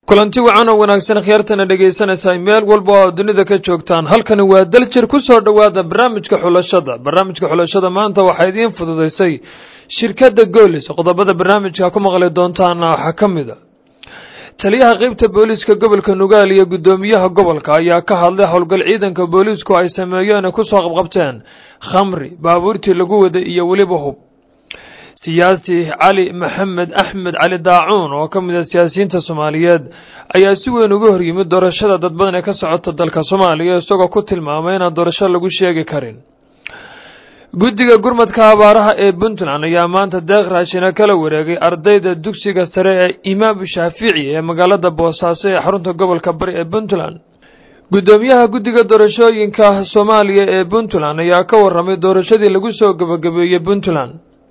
kulanti wacan oo wanaagsan khiyaartana dhegaysanaysaa meel walba oo dunida ka joogtaan halkani waa daljir ku soo dhowaada barnaamijka xulashada barnaamijka xulashada maanta waxaa idiin fududaysay shirkadda goolis qodobada barnaamijka ku maqli doontaana waxaa ka mid a taliyaha qeybta booliiska gobolka nugaal iyo guddoomiyaha gobolka ayaa ka hadlay howlgal ciidanka booliisku ay sameeyeen ay kusoo qabqabteen khamri baabuurtii lagu waday iyo weliba hub siyaasi cali maxamed axmed cali daacuun oo ka mid a siyaasiyiinta soomaaliyeed ayaa si weyn uga hor yimid doorashada dad badan ee ka socota dalka soomaaliya isagoo ku tilmaamay inaan doorasho lagu sheegi karin guddiga gurmadka abaaraha ee puntland ayaa maanta deeq raashina kala wareegay ardayda dugsiga sare ee imaam shaafici ee magaalada boosaaso ee xarunta gobolka bari ee puntland guddoomiyaha guddiga doorashooyinka soomaaliya ee puntland ayaa ka waramay doorashadii lagu soo gabagabeeyey puntland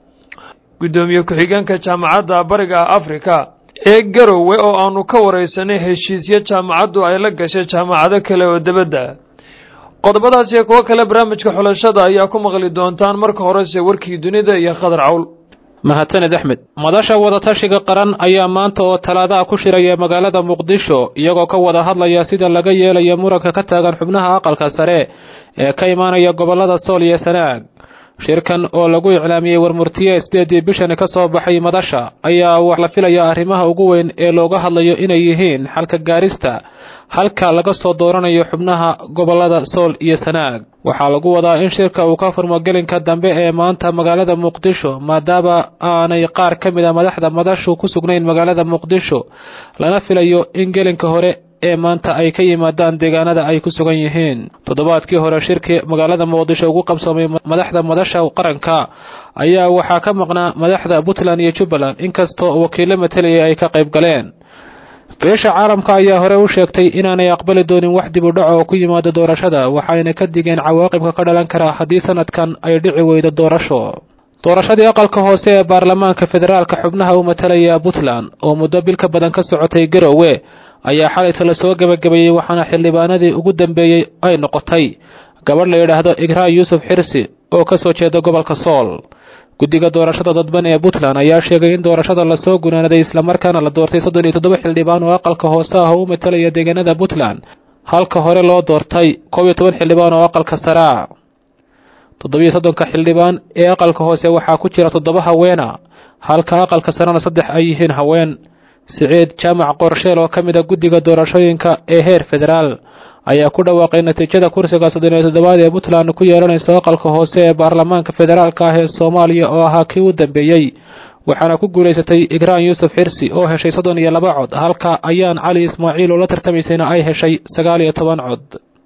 guddoomiye ku-xigeenka jaamacadda bariga afrika ee garowe oo aanu ka wareysanay heshiisyo jaamacaddu ay la gashay jaamacado kale oo debadda qodobadaas iyo kuwo kale barnaamijka xulashada ayaa ku maqli doontaan marka horese warkii dunida iyo khadar cawl mahadsaned axmed madasha wadatashiga qaran ayaa maanta oo talaadaha ku shiraya magaalada muqdisho iyagoo ka wada hadlaya sida laga yeelayo muranka ka taagan xubnaha aqalka sare ee ka imaanaya gobolada sool iyo sanaag shirkan oo lagu iclaamiyey warmurtiye sideedii bishani ka soo baxay madasha ayaa wax la filaya arrimaha ugu weyn ee looga hadlayo inay yihiin xalka gaarista halka laga soo dooranayo xubnaha gobolada sool iyo sanaag waxaa lagu wadaa in shirka uu ka furmo gelinka dambe ee maanta magaalada muqdisho maadaama aanay qaar ka mid a madaxda madashu ku sugnayn magaalada muqdisho lana filayo in gelinka hore ee maanta ay ka yimaadaan deegaanada ay ku sugan yihiin toddobaadkii hore shirkii magaalada muqdisho ugu qabsoomay madaxda madasha qaranka ayaa waxaa ka maqnaa madaxda puntland iyo jubbaland inkastoo wakiilo matelaya ay ka qayb galeen beesha caalamka ayaa hore u sheegtay inaanay aqbali doonin wax dib u dhac oo ku yimaado doorashada waxayna ka digeen cawaaqibka ka dhalan kara haddii sanadkan ay dhici weydo doorasho doorashadii aqalka hoose ee baarlamaanka federaalka xubnaha u matalaya puntland oo muddo bil ka badan ka socotay garowe ayaa xalayta lasoo gebagabeeyey waxaana xildhibaanadii ugu dambeeyey ay noqotay gabadh la yidhaahdo igraan yuusuf xirsi oo ka soo jeeda gobolka sool guddiga doorashada dadban ee puntland ayaa sheegay in doorashada lasoo gunaanaday islamarkaana la doortay soddon iyo toddoba xildhibaan oo aqalka hoose ah oo u matalaya deegaanada puntland halka hore loo doortay koob iyo toban xildhibaan oo aqalka saraa toddobiyo soddonka xildhibaan ee aqalka hoose waxaa ku jira toddoba haweena halka aqalka sarena saddex ay yihiin haween siciid jaamac qorsheel oo ka mid a guddiga doorashooyinka ee heer federaal ayaa ku dhawaaqay natiijada kursiga soddon iyo toddobaad ee puntland ku yeelanayso aqalka hoose ee baarlamaanka federaalka ah ee soomaaliya oo ahaa kii u dambeeyey waxaana ku guulaysatay igraan yuusuf xirsi oo heshay soddon iyo laba cod halka ayaan cali ismaaciil oo la tartamaysayna ay heshay sagaal iyo toban cod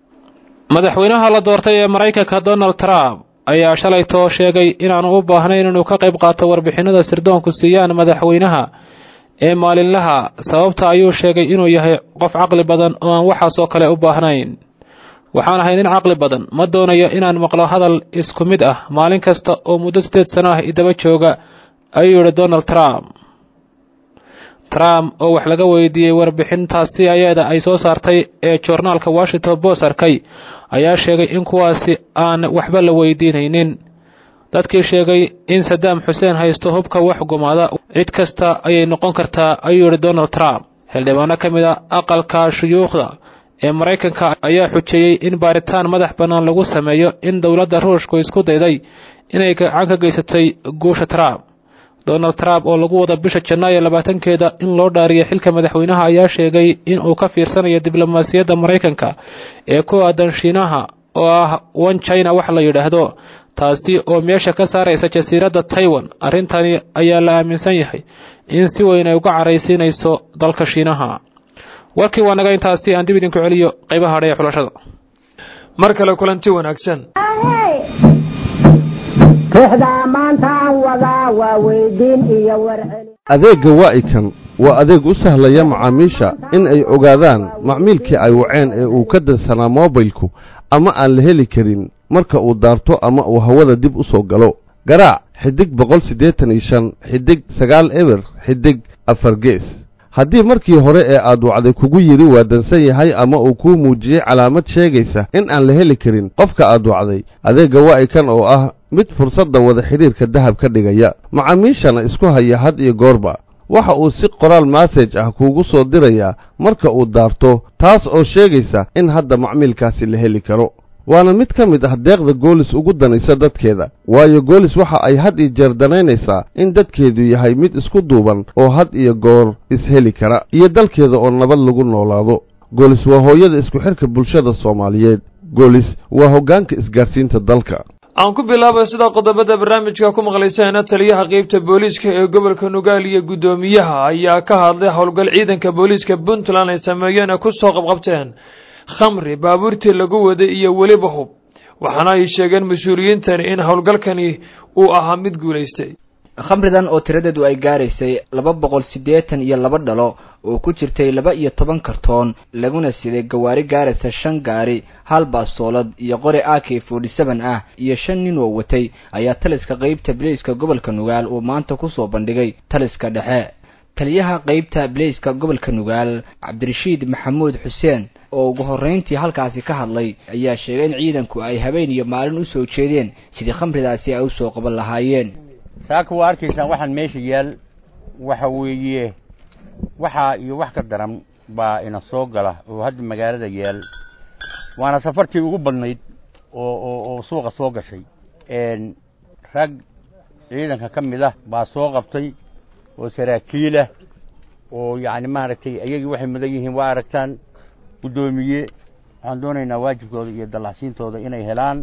madaxweynaha la doortay ee maraykanka donald trump ayaa shalaytoo sheegay inaanu u baahnayn inuu ka qayb qaato warbixinada sirdoonku siiyaan madaxweynaha ee maalinlaha sababta ayuu sheegay inuu yahay qof caqli badan oo aan waxaasoo kale u baahnayn waxaan ahay nin caqli badan ma doonayo inaan maqlo hadal isku mid ah maalin kasta oo muddo sideed sano ah idaba jooga ayuu yidhi donald trump trump oo wax laga weydiiyey warbixintaasi ayada ay soo saartay ee joornaalka washington post arkay ayaa sheegay in kuwaasi aan waxba la weydiinaynin dadkii sheegay in sadaam xuseen haysto hubka wax gumaada cid kasta ayay noqon kartaa ayuu yidhi donald trump xildhibaano ka mid a aqalka shuyuukhda ee maraykanka ayaa xujeeyey in baaritaan madax bannaan lagu sameeyo in dowladda ruushku isku dayday inay gacan ka geysatay guusha trump donald trump oo lagu wada bisha janaayo labaatankeeda in loo dhaariyo xilka madaxweynaha ayaa sheegay in uu ka fiirsanayo diblomaasiyadda maraykanka ee ku aadan shiinaha oo ah one china wax la yidhaahdo taasi oo meesha ka saaraysa jasiiradda taiwan arrintani ayaa la aaminsan yahay in si weyn ay uga caraysiinayso dalka shiinaha warkii waa naga intaasi aan dib idinku celiyo qaybaha hadhe ee xulashada mar kale kulanti wanaagsan adeegga waa'ikan waa adeeg u sahlaya macaamiisha in ay ogaadaan macmiilkii ay waceen ee uu ka dansanaa moobilku ama aan la heli karin marka uu daarto ama uu hawada dib u soo galo garaac xidig boqol siddeetan iyo shan xidig sagaal eber xidig afar gees haddii markii hore ee aad wacday kugu yidhi waa dansan yahay ama uu kuu muujiyey calaamad sheegaysa in aan la heli karin qofka aad wacday adeegga waa'ikan oo ah mid fursadda wada xidhiirka dahab ka dhigaya macaamiishana isku haya had iyo goorba waxa uu si qoraal massage ah kuugu soo dirayaa marka uu daarto taas oo sheegaysa in hadda macmiilkaasi la heli karo waana mid ka mid ah deeqda goolis ugu danaysa dadkeeda waayo goolis waxa ay had iyo jeer danaynaysaa in dadkeedu yahay mid isku duuban oo had iyo goor isheli kara iyo dalkeeda oo nabad lagu noolaado goolis waa hooyada isku xidhka bulshada soomaaliyeed goolis waa hoggaanka isgaarsiinta dalka aan ku bilaabay sidaa qodobada barnaamijka ku maqlayseena taliyaha qeybta booliiska ee gobolka nugaal iyo guddoomiyaha ayaa ka hadlay howlgal ciidanka booliiska puntland ay sameeyeen ee ku soo qabqabteen khamri baabuurtii lagu waday iyo weliba hub waxaana ay sheegeen mas-uuliyiintani in howlgalkani uu ahaa mid guulaystay khamridan oo tiradeedu ay gaaraysay laba boqol siddeetan iyo laba dhalo oo ku jirtay laba iyo toban kartoon laguna siday gawaari gaaraysa shan gaari hal baastoolad iyo qori a k forty seven ah iyo shan nin oo watay ayaa taliska qeybta bilayska gobolka nugaal uu maanta kusoo bandhigay taliska dhexe taliyaha qeybta bilayska gobolka nugaal cabdirashiid maxamuud xuseen oo ugu horreyntii halkaasi ka hadlay ayaa sheegay in ciidanku ay habeen iyo maalin usoo jeedeen sidii khamridaasi ay usoo qaban lahaayeen saaka waa arkaysaan waxaan meesha yaal waxa weeye waxaa iyo wax ka daran baa ina soo gala oo hadda magaalada yaal waana safartii ugu badnayd oo oo oo suuqa soo gashay rag ciidanka ka mid ah baa soo qabtay oo saraakiilah oo yacni maaragtay iyagii waxay mudan yihiin waa aragtaan guddoomiye waxaan doonaynaa waajibkooda iyo dallacsiintooda inay helaan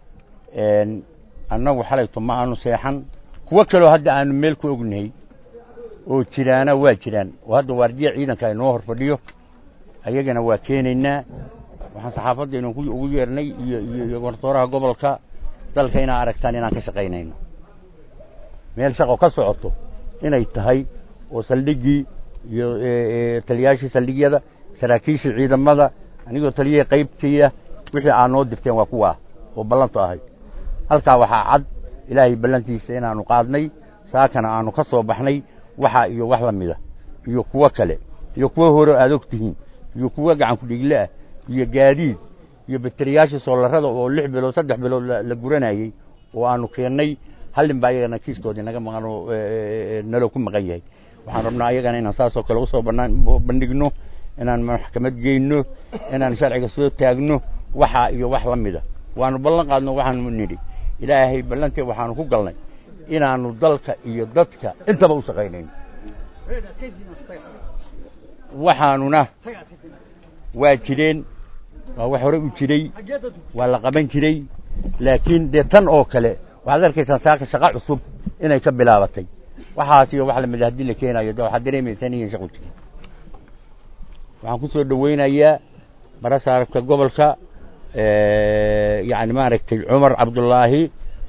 annagu xalayto ma aanu seexan kuwo kaloo hadda aanu meel ku ognahay oo jiraana waa jiraan oo hadda waardiya ciidanka inoo hor fadhiyo ayagana waa keenaynaa waxaan saxaafadda inu ugu yeernay iyo iyo gortooraha gobolka dalka inaa aragtaan inaan ka shaqaynayno meel shaqo ka socoto inay tahay oo saldhiggii iyo taliyaashii saldhigyada saraakiishii ciidamada anigoo taliyihii qaybtiiya wixii aad noo dirteen waa kuwaa oo ballantu ahay halkaa waxaa cad ilaahay ballantiisa inaanu qaadnay saakana aanu ka soo baxnay waxa iyo wax la mida iyo kuwo kale iyo kuwo hore aad og tihiin iyo kuwo gacan ku-dhiigle ah iyo gaadiid iyo bateriyaashii soolarada oo lix bilood saddex bilood la guranayey oo aanu keennay hallin baa ayagana kiiskoodii naga maqan oo nalo ku maqan yahay waxaan rabnaa ayagana inaan saasoo kale usoo banaan bandhigno inaan maxkamad geyno inaan sharciga soo taagno waxa iyo wax la mida waanu ballan qaadno waxaanu nidhi ilaahay ballantee waxaanu ku galnay inaanu dalka iyo dadka intaba u shaqaynayno waxaanuna waa jireen waa wax hore u jiray waa la qaban jiray laakiin dee tan oo kale waxaad arkaysaan saaka shaqo cusub inay ka bilaabatay waxaas iyo wax lamida haddii la keenayo de waxaad dareemaysaan iyan shaqo jiri waxaan ku soo dhawaynayaa barasaarabka gobolka yacni maaragtay cumar cabdullaahi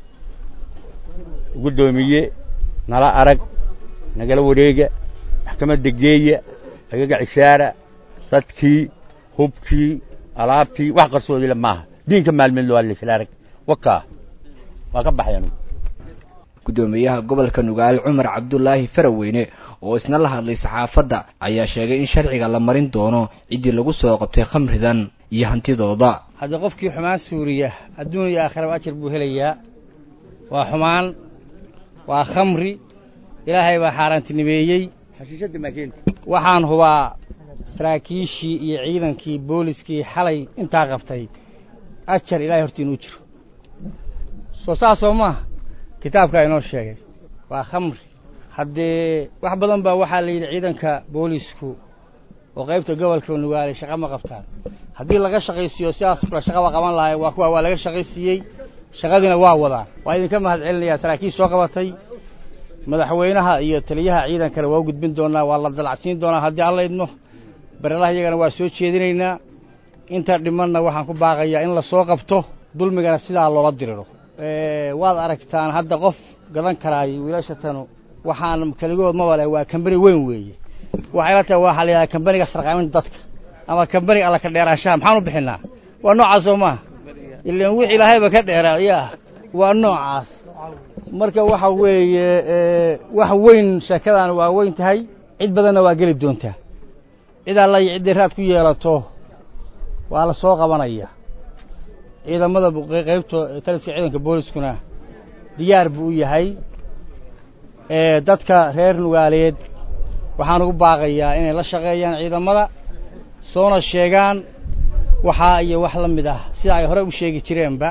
guddoomiye nala arag nagala wareega maxkamadda geeya agaga cishaara dadkii hubkii alaabtii wax qarsoodile maaha diinka maalmeed waa laisla arag wakaa waa ka baxay anugu guddoomiyaha gobolka nugaal cumar cabdulaahi faraweyne oo isna la hadlay saxaafadda ayaa sheegay in sharciga la marin doono ciddii lagu soo qabtay khamridan iyo hantidooda haddii qofkii xumaan suuriya adduun iyo aakhiraba ajar buu helayaa waa xumaan waa khamri ilaahay baa xaaraantinimeeyey xashiishadda maakeenta waxaan hubaa saraakiishii iyo ciidankii booliskii xalay intaa qabtay ajar ilahay horta inuu jiro soo saasoo maaha kitaabkaa inoo sheegay waa khamri haddee wax badan baa waxaa la yidhi ciidanka boolisku oo qaybta gobolka nugaalay shaqa ma qabtaan haddii laga shaqaysiiyo sidaas kula shaqaba qaban lahay waa kuwa waa laga shaqaysiiyey shaqadiina waa wadaan waa idinka mahad celinayaa saraakiish soo qabatay madaxweynaha iyo taliyaha ciidankana waa u gudbin doonaa waa la dalacsiin doonaa haddii alla idmo barelaha iyagana waa soo jeedinaynaa inta dhimanna waxaan ku baaqayaa in lasoo qabto dulmigana sidaa loola diriro waad aragtaan hadda qof gadan karaayo wiilashatanu waxaan keligood mabale waa kambani weyn weeye waxay la tahay waxaa la yidhaha kambaniga sarqaaminta dadka ama kambaniga alla ka dheeraanshaha maxaan u bixinaa waa noocaas oo maaha ilan wix ilaahayba ka dheeraa yaa waa noocaas marka waxa weeye wax weyn sheekadan waa weyn tahay cid badanna waa geli doontaa cid alla iyo cidday raad ku yeelato waa la soo qabanaya ciidamada qaybta taliska ciidanka booliskuna diyaar buu u yahay dadka reer nugaaleed waxaan ugu baaqayaa inay la shaqeeyaan ciidamada soona sheegaan waxaa iyo wax la mid ah sida ay hore u sheegi jireenba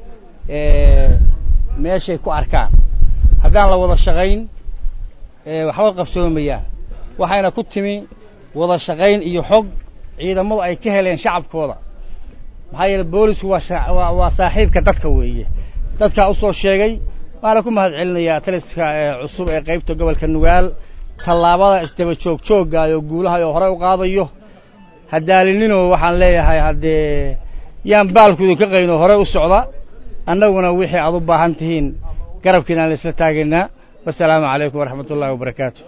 meeshay ku arkaan haddaan la wada shaqayn waxba qabsoomayaan waxayna ku timi wada shaqayn iyo xog ciidamadu ay ka heleen shacabkooda maxaa yeele boolisku waa waa saaxiibka dadka weeye dadkaa usoo sheegay waana ku mahad celinayaa taliska cusub ee qaybta gobolka nugaal tallaabada isdaba joog joogaayo guulaha oo hore u qaadayo hadaalinino waxaan leeyahay haddee yaan baalkudu ka qayno hore u socda annaguna wixii aad u baahan tihiin garabkiinaan la isla taagaynaa wasalaamu calaykum waraxmat ullahi wabarakaatu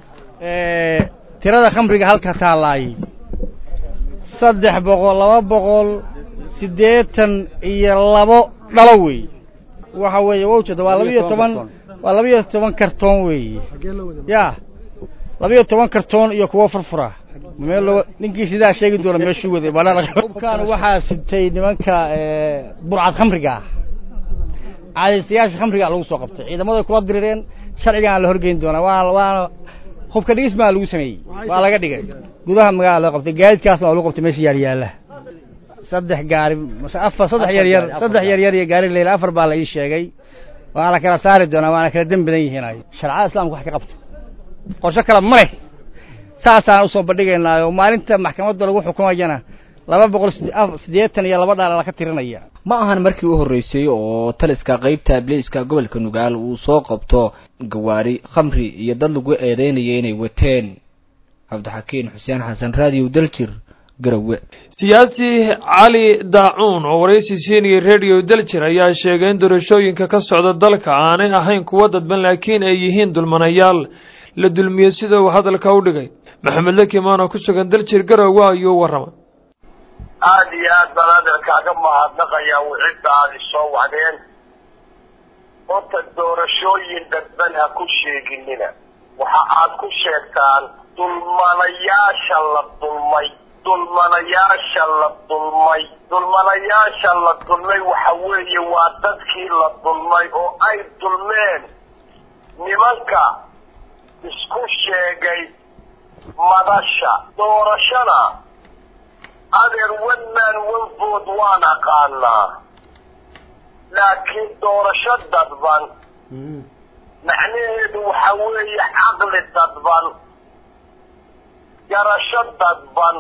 tirada khamriga halka taalaay saddex boqol laba boqol siddeetan iyo labo dhalo wey waxa weeye wowjada waa labiyo toban waa labiyo toban kartoon weeye ya labiyo toban kartoon iyo kuwo furfura meel ninkii sidaa sheegi doona meeshuu waday hubkaan waxaa sitay nimanka burcad khamriga ah caadaystayaasha khamriga lagu soo qabtay ciidamaday kula dirireen sharcigaan la horgeyn doonaa waana waana hubka dhigis maa lagu sameeyey waa laga dhigay gudaha magaala loo qabtay gaadidkaasna waa lagu qabtay meesha yaal yaalla saddex gaari afar saddex yar yar saddex yar yar iyo gaari leyla afar baa la ii sheegay waa la kala saari doonaa waana kala dem badan yihiin ay sharcada islaamka wax ka qabto qorshe kale ma leh saasaan usoo bandhigaynaayo maalinta maxkamadda lagu xukumayana laba boqol siddeetan iyo laba dhaal laka tirinaya ma ahan markii u horreysay oo taliska qaybta bliiska gobolka nugaal uu soo qabto gawaari khamri iyo dad lagu eedeynaya inay wateen cabdixakiin xuseen xasan raadiyo daljir garowe siyaasi cali daacuun oo waraysi siinayay radio daljir ayaa sheegay in doorashooyinka ka socda dalka aanay ahayn kuwo dadban laakiin ay yihiin dulmanayaal la dulmiyey sida uu hadalka u dhigay maxamed lakimaan oo ku sugan daljir garowe ayuu warramay aada iyo aad baan hadalkaaga mahadnaqayaa wixidda aada isoo wacdeen horta doorashooyin dadban ha ku sheeginina waxa aad ku sheegtaan dulmanayaasha la dulmay dulmanayaasha la dulmay dulmanayaasha la dulmay waxa weeye waa dadkii la dulmay oo ay dulmeen nimanka isku sheegay madasha doorashana adeer wadmaan walbood waan aqaanaa laakiin doorasho dadban macnaheedu waxa weeye caqli dadban garasho dadban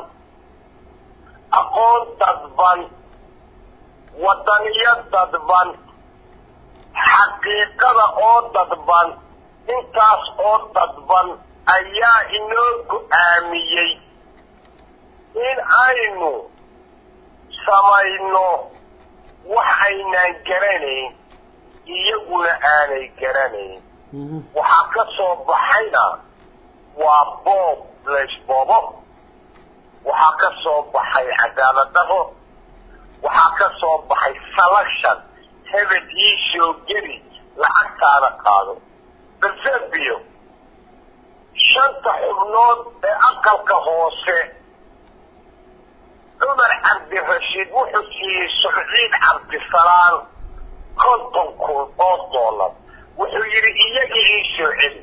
aqoon dadban wadaniyo dadban xaqiiqada oo dadban intaas oo dadban ayaa inoo go-aamiyey in aynu samayno wax aynaan garanayn iyaguna aanay garanayn waxaa ka soo baxayna waa boob laysboobo waxaa ka soo baxay cadaalad daro waxaa ka soo baxay selection hebel ii soo geli lacagtaada qaado balsebio shanta xubnood ee aqalka hoose cumar cabdirashiid wuxuu siiyey sucdiid cabdisalaan konton kun oo dollar wuxuu yidhi iyagii ii soo celi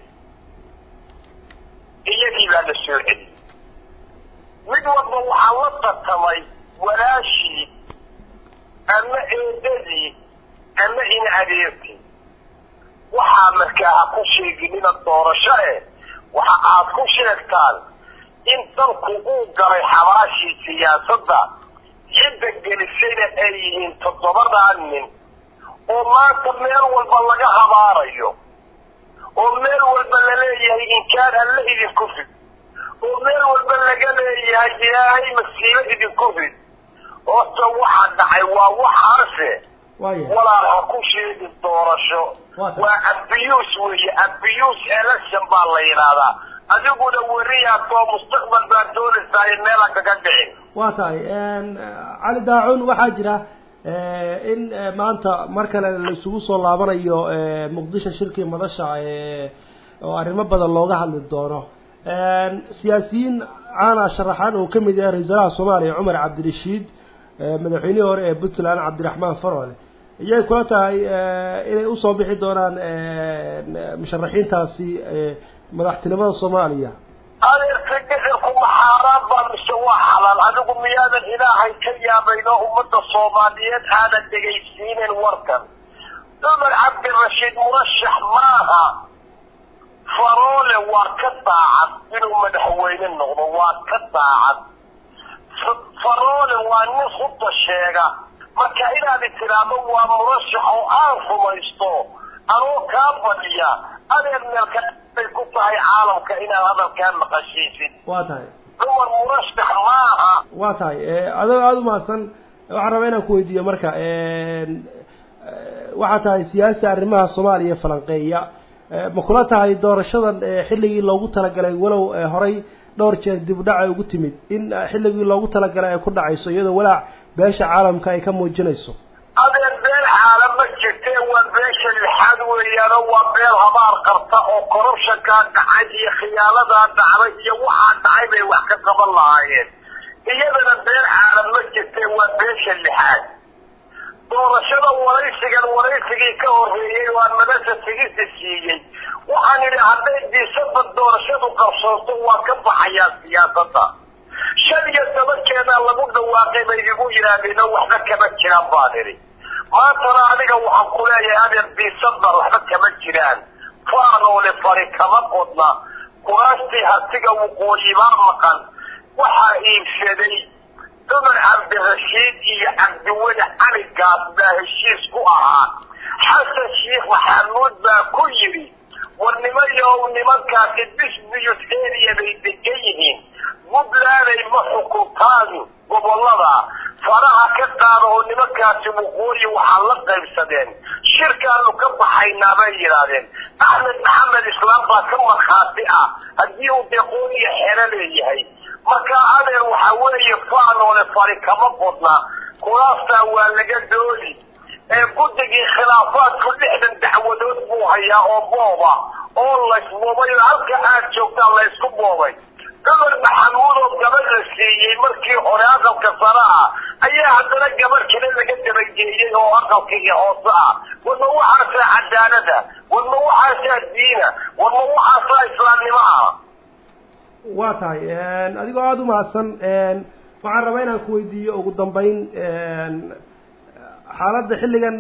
iyagii baa la soo celi mid walba waxaa la tartamay walaashii ama eedadii ama in adeertii waxaa markaa ha ku sheeginina doorasho eh waxa aad ku sheegtaan in dalku uu galay xabaashii siyaasadda cidda gelisayna ay yihiin toddobadaa nin oo maanta meel walba laga habaarayo oo meel walba laleeyahay inkaan alle idinku rid oo meel walba laga leeyahay ilaahay masiibo idinku rid horta waxa dhacay waa waxaase walaal ha ku sheegin doorasho waa abiyuus weeye abiyuus election baa la yidhaahdaa adiguna weriyaatoo mustaqbal baad doonaysaa in meela kaga dhicin waa tahay cali daacun waxaa jira in maanta mar kale la isugu soo laabanayo muqdisho shirkii madasha oo arrimo badan looga hadli doono siyaasiyiin caana sharaxaan uu kamid yahay ra-isul wasaaraha soomaaliya cumar cabdirashiid madaxweynihii hore ee puntland cabdiraxmaan farole iyay kula tahay inay usoo bixi doonaan musharaxiintaasi madaxtinimada soomaaliya adeer fidhicirku ma xaaraan baa mise waa xalaal adigu miyaadan ilaahay ka yaabayn oo ummadda soomaaliyeed aadan dhegaysiinin warkan cumar cabdirashiid murashax maaha faroole waa ka daacad inuu madaxweyne noqdo waa ka daacad faroole waa nin hudda sheega marka inaad tiraahdo waa murashax oo aan rumaysto anoo kaa badiya adeer meelka bay ku tahay caalamka inaad hadalkaa maqashiisid waa tahay cumar murashax maaha waa tahay adoo aada u mahadsan waxaan rabaa inaan ku weydiiyo marka waxaa tahay siyaasi arrimaha soomaaliya falanqeeya ma kula tahay doorashadan xilligii loogu talagalay walow horay dhowr jeer dib u dhac ay ugu timid in xilligii loogu talagalay ay ku dhacayso iyadoo walaac beesha caalamka ay ka muujinayso adeer beel xaalan ma jirtee waa beesha lixaad weeyaanoo waa beel habaar qarta oo korubshankaa dhacay iyo khiyaanadaa dhacday iyo waxaa dhacay bay wax ka qaban lahaayeen iyadana beel xaalan ma jirtee waa beesha lixaad doorashada waraysigan waraysigii ka horreeyey waan madasha tigisa siiyey waxaan idhi hadday diisada doorashadu qabsoonto waa ka baxayaa siyaasadda shan iyo tobankeeda lagu dhawaaqay bay igu yidhaahdeen oo waxba kama jiraan baan idhi maantana adiga waxaan ku leeyahay adeer diisada waxba kama jiraan faanoole fari kama qodna kuraastii hatiga waqooyi baa maqan waxaa iibsaday cumar cabdirashiid iyo cabdiweli cali gaas baa heshiis ku ahaa xasan sheikh maxamuud baa ku yidhi war nimayow nimankaasi bisbiyus area bay degan yihiin puntlanday ma xukuntaan gobollada faraha ka qaada oo nimankaasi waqooyi waxaa la qaybsadeen shirkaanu ka baxaynaa bay yidhaahdeen axmed maxamed islaam baa ka markhaati ah haddii uu deqooniya xero leeyahay marka adeer waxaa weeye faanoole fari kama qodna kuraastaa waa laga doodi ee guddigii khilaafaadku lixdan dacwadood buu hayaa oo booba oo laysboobay halka aad joogtaan laysku boobay cumar maxamuud oo gabadh la siiyey markii hore aqalka sare ah ayaa haddana gabadh kale laga dabageeyey oo aqalka iyo hoose ah warma waxaasaa cadaalada warma waxaasaa diina warma waxaasaa islaamnimo ah waa tahay adigoo aada u mahadsan waxaan rabaa inaan ku weydiiyo ugu dambeyn xaaladda xilligan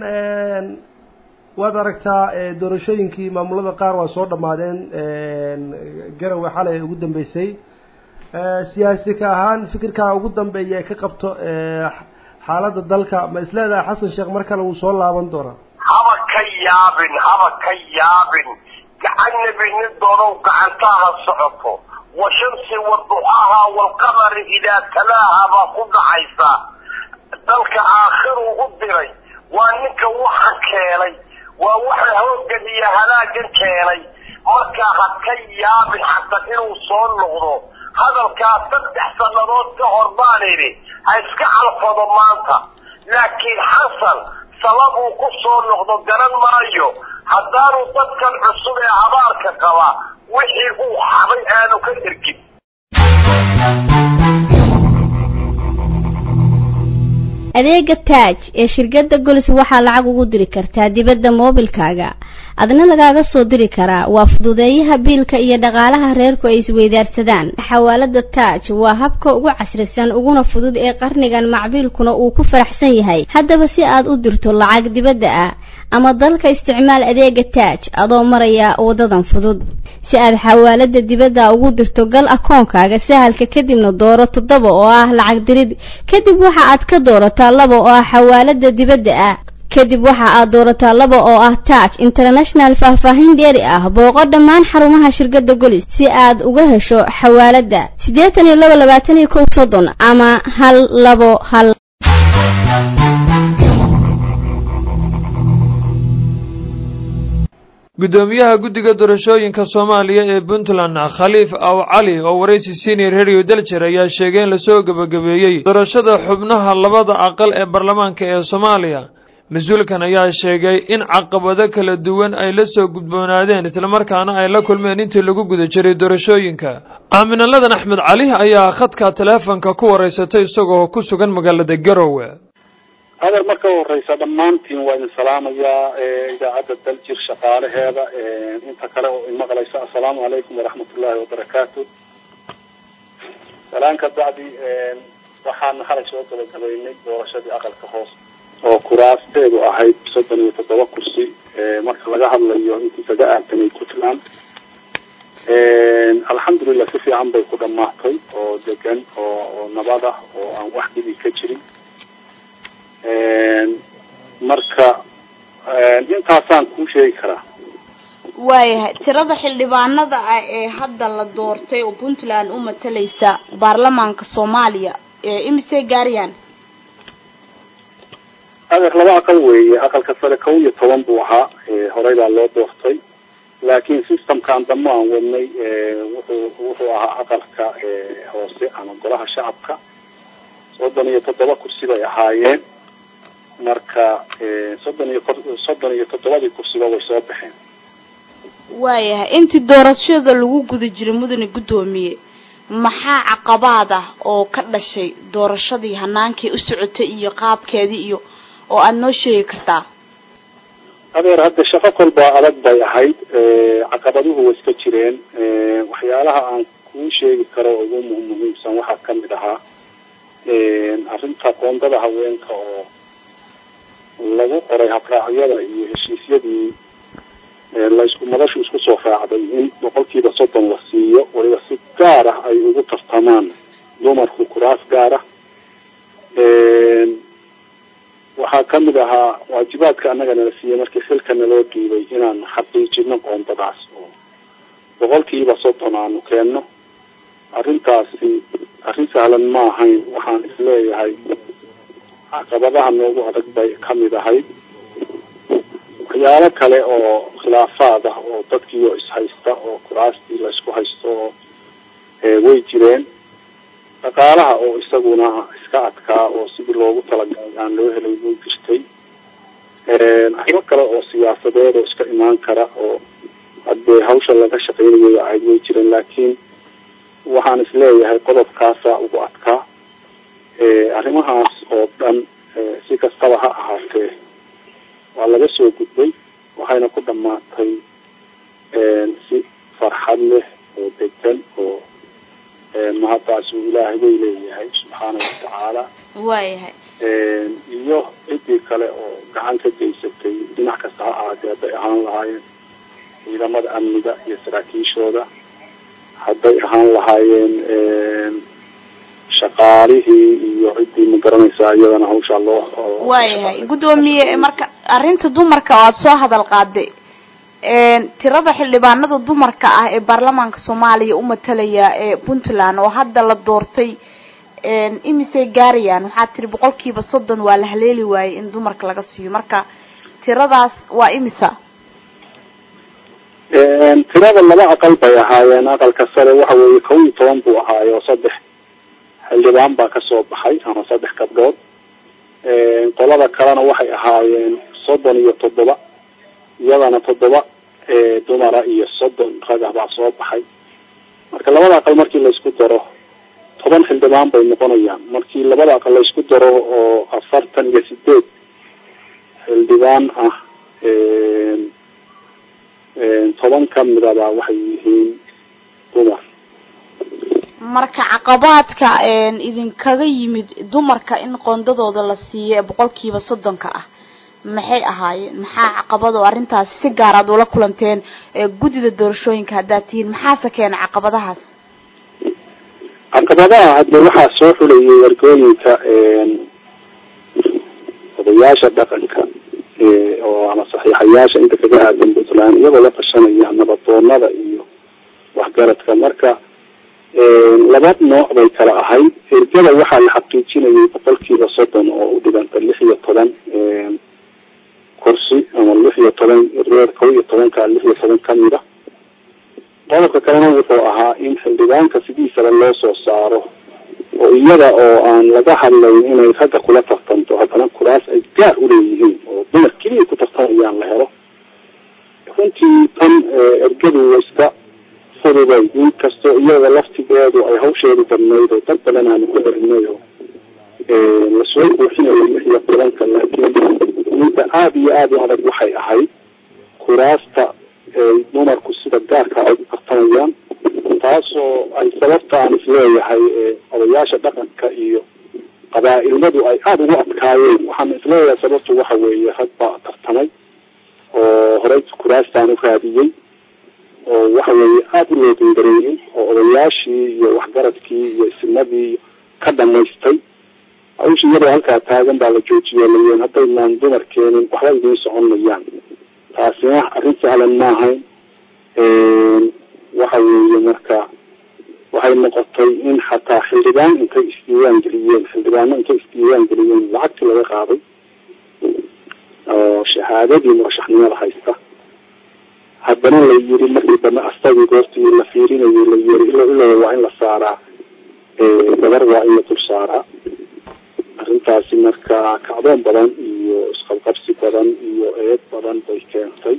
waad aragtaa doorashooyinkii maamulada qaar waa soo dhammaadeen garowe xalay ugu dambeysay siyaasi ka ahaan fikirkaa ugu dambeeya ee ka qabto xaaladda dalka ma isleedahay xasan sheekh mar kale wuu soo laaban doonaa haba ka yaabin haba ka yaabin gacanna binin doonow gacantaha socoto washamsi waduxaaha waalqamari idaa talaaha baa ku dhacaysa dalka aakhiruu u diray waa ninka waxa keenay waa waxa hoogan iyo halaagan keenay markaa ha ka yaabin xasan inuu soo noqdo hadalkaas saddex sannadood ka hor baan idhi ha iska calfado maanta laakiin xasan sababuu ku soo noqdo garan maayo haddaanu dadkan cusub ee habaarka qaba wixii uu xabay aanu ka ergin adeega taaj ee shirkadda golis waxaa lacag ugu diri kartaa dibadda moobilkaaga adna lagaaga soo diri karaa waa fududeeyaha biilka iyo dhaqaalaha reerku ay isweydaarsadaan xawaalada taaj waa habka ugu casrisan uguna fudud ee qarnigan macbiilkuna uu ku faraxsan yahay haddaba si aad u dirto lacag dibadda ah ama dalka isticmaal adeega taaj adoo maraya wadadan fudud si aad xawaalada dibadda ugu dirto gal akoonkaaga sahalka kadibna dooro toddoba oo ah lacag dirid kadib waxa aad ka doorataa laba oo ah xawaalada dibadda ah kadib waxa aad doorataa laba oo ah taaj international faahfaahin dheeri ah booqo dhammaan xarumaha shirkadda golis si aad uga hesho xawaalada siddeetan iyo laba labaatan iyo kow soddon ama hal labo hal guddoomiyaha guddiga doorashooyinka soomaaliya ee puntland khaliif aw cali oo waraysi senior radio daljer ayaa sheegay in lasoo gebagabeeyey doorashada xubnaha labada aqal ee baarlamaanka ee soomaaliya mas-uulkan ayaa sheegay in caqabado kala duwan ay la soo gudboonaadeen islamarkaana ay la kulmeen intii lagu guda jiray doorashooyinka aaminalladan axmed cali ayaa khadka taleefonka ku waraysatay isagoo ku sugan magaalada garowe hadal marka horeysa dhammaantiin waa idin salaamayaa idaacadda daljir shaqaalaheeda inta kale oo imaqlaysa assalaamu calaykum waraxmat ullaahi wabarakaatu salaan ka bacdi waxaan xalay soo gabagabaynay doorashadii aqalka hoose oo kuraasteedu ahayd soddon iyo toddoba kursi marka laga hadlayo intii kaga aadanay puntland alxamdulilah si fiican bay ku dhamaatay oo degan oo oo nabad ah oo aan wax dhibi ka jirin marka intaasaan kuu sheegi karaa waayahay tirada xildhibaanada ah ee hadda la doortay oo puntland u matalaysa baarlamaanka soomaaliya imisay gaarayaan adeer laba aqal weeye aqalka sare kow iyo toban buu ahaa horey baa loo doortay laakiin systemkan dambe aan wadnay wuxuu wuxuu ahaa aqalka hoose ama golaha shacabka soddon iyo toddoba kursi bay ahaayeen marka soddon iyo soddon iyo toddobadii kursiba way soo baxeen waayahay intii doorashada lagu guda jiray mudane guddoomiye maxaa caqabaad ah oo ka dhashay doorashadii hanaankii u socotay iyo qaabkeedii iyo oo aada noo sheegi kartaa adeer hadda shaqo kolba adag bay ahayd caqabaduhu way iska jireen waxyaalaha aan kuu sheegi karo ugu muhiimsan waxaa kamid ahaa arrinta qoondada haweenka oo lagu qoray habraacyada iyo heshiisyadii laisku madashu isku soo raacday in boqolkiiba soddon la siiyo waliba si gaar ah ay ugu tartamaan dumarku kuraas gaar ah waxaa kamid ahaa waajibaadka annaga nala siiyey markii xilka naloo dhiibay inaan xaqiijino qoondadaas oo boqolkiiba soddon aanu keenno arrintaasi arrin sahlan ma ahayn waxaan isleeyahay caqabadaha noogu adag bay kamid ahayd waxyaalo kale oo khilaafaad ah oo dadkiioo ishaysta oo kuraastii laysku haysto oo way jireen dhaqaalaha oo isaguna iska adkaa oo sidii loogu talagalay aan loo helay way jirtay arrimo kale oo siyaasadeed oo iska imaan kara oo haddee hawsha laga shaqeynayo ahayd way jireen laakiin waxaan isleeyahay qodobkaasa ugu adkaa arrimahaas oo dhan si kastaba ha ahaatee waa laga soo gudbay waxayna ku dhamaatay si farxad leh oo degan oo mahaddaas uu ilaahay way leeyahay subxaana watacaala waayahay iyo ciddii kale oo gacan ka geysatay dhinac kasta ha ahaatee hadday ahaan lahaayeen ciidamada amniga iyo saraakiishooda hadday ahaan lahaayeen shaqaalihii iyo ciddii ma garanaysaa iyadana hawshaa loo waayahay guddoomiye marka arrinta dumarka oo aada soo hadal qaaday tirada xildhibaanada dumarka ah ee baarlamaanka soomaaliya u matalaya ee puntland oo hadda la doortay imisay gaarayaan waxaa tiri boqolkiiba soddon waa la haleeli waayey in dumarka laga siiyo marka tiradaas waa imisa tirada laba aqal bay ahaayeen aqalka sare waxa weeye kow iyo toban buu ahaayo saddex xildhibaan baa kasoo baxay ama saddex gabdhood qolada kalena waxay ahaayeen soddon iyo toddoba iyadana toddoba dumara iyo soddon rag ah baa soo baxay marka labada aqal markii laysku daro toban xildhibaan bay noqonayaan markii labada aqal laysku daro oo afartan iyo sideed xildhibaan ah toban kamidaba waxay yihiin dumar marka caqabaadka idinkaga yimid dumarka in qoondadooda la siiyo ee boqolkiiba soddonka ah maxay ahaayeen maxaa caqabad oo arrintaasi si gaar aad ula kulanteen guddida doorashooyinka haddaad tihiin maxaase keena caqabadahaas caqabadaha hadde waxaa soo xulayay wargooyinka odayaasha dhaqanka oo ama saxiixayaasha inta kaga aadan puntland iyagoo la tashanaya nabadoonada iyo waxgaradka marka laba nooc bay kala ahayd ergada waxaa la xaqiijinayay boqolkiiba soddon oo u dhiganta lix iyo toban kursi ama lix iyo toban reer kow iyo tobanka lix iyo toban kamid a qodobka kalena wuxuu ahaa in xildhibaanka sidiisaba loo soo saaro oo iyada oo aan laga hadlayn inay ragga kula tartanto haddana kuraas ay gaar uleeyihiin oo dumar keliya ku tartamayaan la helo runtii tan ergadu wa iska fududay inkastoo iyada laftigeedu ay hawsheedu badnayd oo dad badan aanu ku darinay oo lasoo buuxinayo lix iyo tobanka laakiin midda aada iyo aada u adag waxay ahayd kuraasta ay dumarku sida gaarka ay u tartamayaan taasoo ay sababta aan isleeyahay qabaa-ilmadu ay aada ugu adkaayeen waxaan isleeyahay sababtu waxa weeye rag baa tartamay oo horey kuraastaan u raadiyey oo waxa weeye aada u loo dindareeyey oo odayaashii iyo waxgaradkii iyo isimadii ka dhamaystay hawsha iyadoo halkaa taagan baa la joojiye layiin haddaynaan dumar keenin waxba idiin socon mayaan taasina arrin sahlan maahayn waxa weeye marka waxay noqotay in xataa xildhibaan intay isdiiwaan geliyeen xildhibaano intay isdiiwaan geliyeen lacagtii laga qaaday oo shahaadadii murashaxnimada haysta haddana la yiri markii dambe astagii goortii la fiirinayay la yiri ilo ilo waa in la saaraa gabar waa in la dul saaraa arrintaasi marka kacdoon badan iyo isqabqabsi badan iyo eed badan bay keentay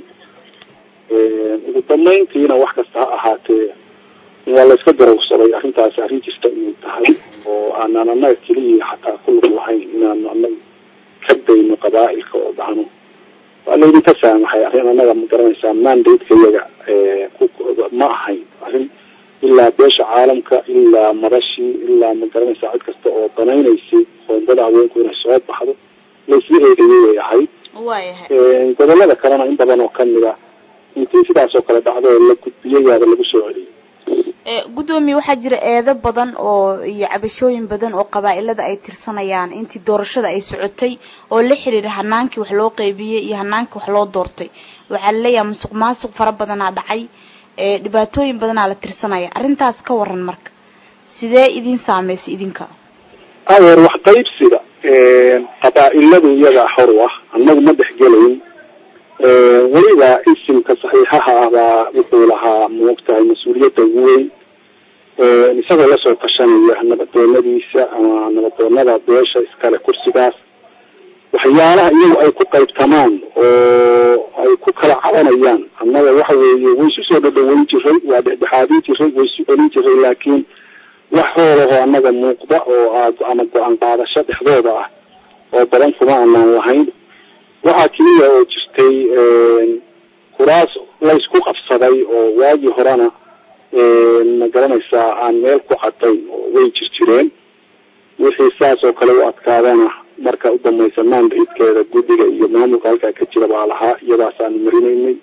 ugu dambeyntiina wax kasta ha ahaatee waa la iska garowsaday arrintaasi arrin jirta inay tahay oo aanaan annaga keliya xataa ku lug lahayn inaanu annaga ka dayno qabaa-ilka oo dhahno waa laydinka saamaxay arrin annaga ma garanaysaa mandate-ka iyaga ma ahayn arrin ilaa beesha caalamka ilaa madashii ilaa ma garanaysaa cid kasta oo danaynaysay qoondada haweenku inay soo baxdo laisla eegayay way ahayd waayahay gobolada kalena in badan oo kamid a intii sidaas oo kale dhacdo oo la gudbiyay yaaba lagu soo celiyay gudoomiye waxaa jira eedo badan oo iyo cabashooyin badan oo qabaa-ilada ay tirsanayaan intii doorashada ay socotay oo la xiriira hanaankii wax loo qeybiyey iyo hanaankii wax loo doortay waxaa laleeyahay musuq maasuq fara badanaa dhacay dhibaatooyin badanaa la tirsanaya arrintaas ka waran marka sidee idin saameysay idinka adeer wax qaybsiga qabaa-iladu iyagaa xor u ah annagu ma dhexgelayn weliba isimka saxiixaha ah baa wuxuu lahaa maogtahay mas-uuliyadda ugu weyn isagoo lasoo tashanaya nabadoonadiisa ama nabadoonada beesha iskale kursigaas waxyaalaha iyagu ay ku qaybtamaan oo ay ku kala cabanayaan annaga waxa weeye way isu soo dhadhaweyn jiray waa dhexdhexaadin jiray way isu celin jiray laakiin wax hoolahoo annaga muuqda oo aad ama go-aan qaadasho dhexdooda ah oo badan kuma aanaan lahayn waxaa keliya oo jirtay kuraas laysku qabsaday oo waagii horena ma garanaysaa aan meel ku cadayn oo way jir jireen wixii saas oo kale u adkaadana marka u dambaysa mandate-keeda guddiga iyo maamulka halkaa ka jira baa lahaa iyadaasaanu marinaynay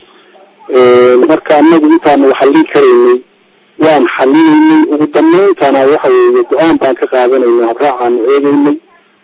marka anagu intaanu xallin karaynay waan xalinaynay ugu dambayntana waxa weeye go-aan baan ka qaadanaynay habraacaanu eegeynay